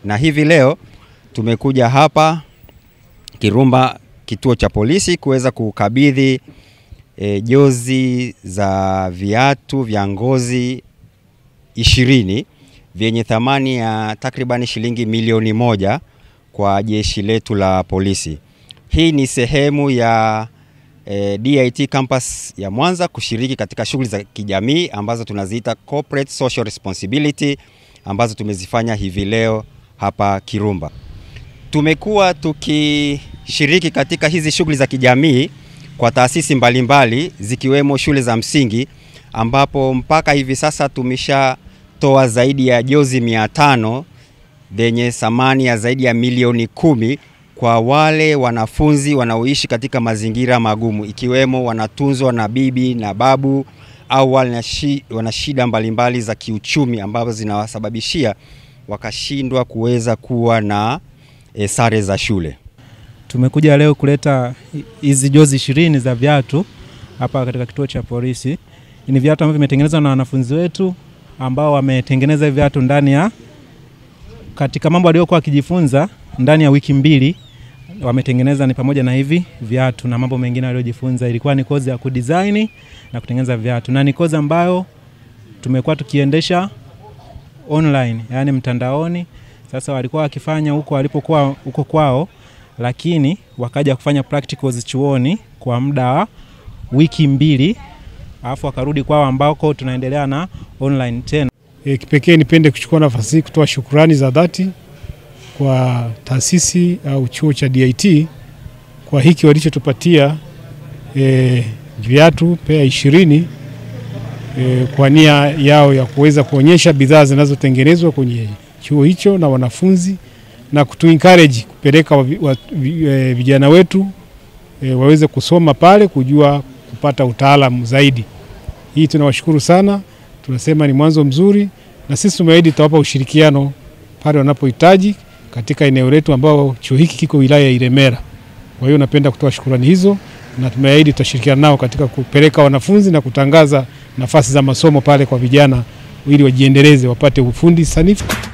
na hivi leo tumekuja hapa Kirumba kituo cha polisi kuweza kukabidhi e, jozi za viatu vya ngozi ishirini vyenye thamani ya takribani shilingi milioni moja kwa jeshi letu la polisi. Hii ni sehemu ya e, DIT campus ya Mwanza kushiriki katika shughuli za kijamii ambazo tunaziita corporate social responsibility ambazo tumezifanya hivi leo hapa Kirumba. Tumekuwa tukishiriki katika hizi shughuli za kijamii kwa taasisi mbalimbali zikiwemo shule za msingi ambapo mpaka hivi sasa tumeshatoa zaidi ya jozi mia tano zenye thamani ya zaidi ya milioni kumi kwa wale wanafunzi wanaoishi katika mazingira magumu ikiwemo wanatunzwa na bibi na babu au wana shida mbalimbali za kiuchumi ambazo zinawasababishia wakashindwa kuweza kuwa na e, sare za shule. Tumekuja leo kuleta hizi jozi ishirini za viatu hapa katika kituo cha polisi. Ni viatu ambavyo vimetengenezwa na wanafunzi wetu ambao wametengeneza viatu ndani ya katika mambo waliokuwa wakijifunza ndani ya wiki mbili wametengeneza ni pamoja na hivi viatu na mambo mengine waliojifunza. Ilikuwa ni kozi ya kudesign na kutengeneza viatu, na ni kozi ambayo tumekuwa tukiendesha online, yani mtandaoni. Sasa walikuwa wakifanya huko walipokuwa huko kwao, lakini wakaja kufanya practicals chuoni kwa muda wa wiki mbili, alafu wakarudi kwao ambako tunaendelea na online tena. E, kipekee nipende kuchukua nafasi hii kutoa shukurani za dhati kwa taasisi au chuo cha DIT kwa hiki walichotupatia e, viatu pea ishirini e, kwa nia yao ya kuweza kuonyesha bidhaa zinazotengenezwa kwenye chuo hicho na wanafunzi na kutu encourage kupeleka wa, wa, e, vijana wetu e, waweze kusoma pale kujua kupata utaalamu zaidi. Hii tunawashukuru sana, tunasema ni mwanzo mzuri, na sisi tumeahidi tutawapa ushirikiano pale wanapohitaji katika eneo letu ambao chuo hiki kiko wilaya ya Ilemela. Kwa hiyo napenda kutoa shukurani hizo na tumeahidi tutashirikiana nao katika kupeleka wanafunzi na kutangaza nafasi za masomo pale kwa vijana ili wajiendeleze wapate ufundi sanifu.